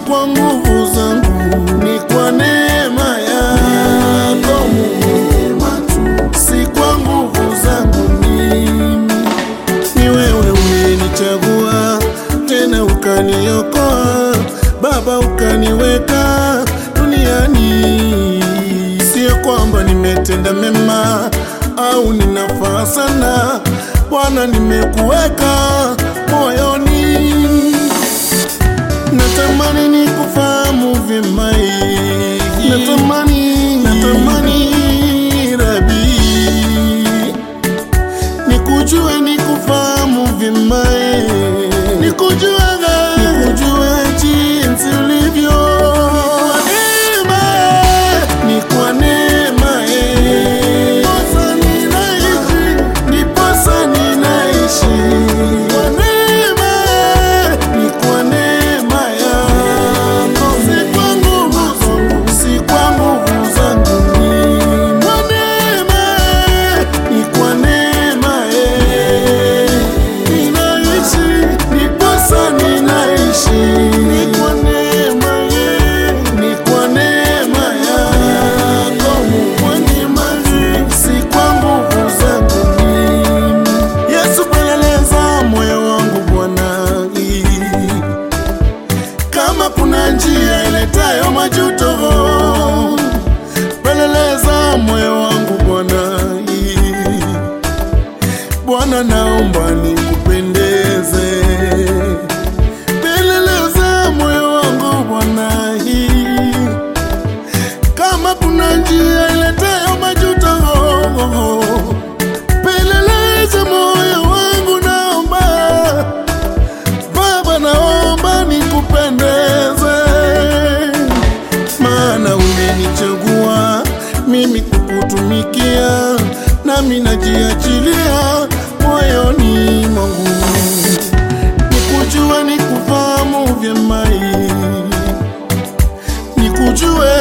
kwa nguvu zangu, ni kwa neema yako Mungu, si kwa nguvu zangu mimi. Ni wewe umenichagua tena ukaniokoa, Baba, ukaniweka duniani. Sio kwamba nimetenda mema au ninafaa sana, Bwana, nimekuweka moyoni. Natamani nikufahamu vyema, eh. natamani, natamani Rabi nikujue nikufahamu vyema eh. nikujue nikujue jinsi ulivyo Ni kwa neema eh. Ndiposa ninaishi, ndiposa ninaishi. Kwa neema eh. Ni kwa neema yako. Si kwa nguvu zangu, si kwa nguvu zangu mimi. Kwa neema eh. Ni kwa neema eh. Ninaishi, ndiposa ninaishi. Ni kwa neema eh. Ni kwa neema yako Mungu. Kwa neema eh. Si kwa nguvu zangu mimi. Yesu, peleleza moyo wangu Bwana kama kuna njia iletayo majuto, peleleza moyo wangu Bwana. Bwana, naomba nikupendeze, peleleza moyo wangu Bwana. Kama kuna njia iletayo majuto, peleleza moyo wangu, naomba Baba, naomba nikupendeze, maana umenichagua mimi kukutumikia, nami najiachilia moyoni mwangu, nikujue, nikufahamu vyema, nikujue